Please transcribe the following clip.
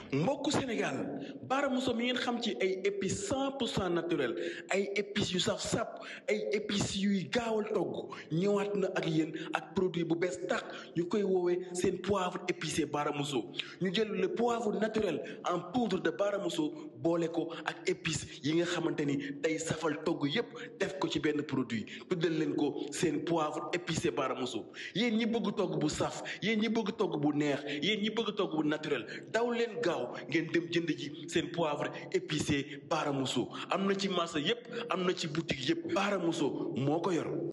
mbokku Sénégal Bara Mousso mi ngeen xam ci ay épices cent pour cent naturel ay épices yu saf sap ay épices yuy gaawal togg ñëwaat na ak yéen ak produit bu bees tax ñu koy woowee seen poivre épicé Bara Mousso ñu jël le poivre naturel en poudre de Bara Mousso boole ko ak épices yi nga xamante ni day safal togg yépp def ko ci benn produit tuddal leen ko seen poivre épicé Bara Mousso yéen ñi bëgg togg bu saf yéen ñi bëgg togg bu neex yéen ñi bëgg togg bu naturel daw leen gaaw ngeen dem jënd ji seen poivre épicé Bara Mousso am na ci marché yépp am na ci boutique yépp Bara Mousso moo ko yor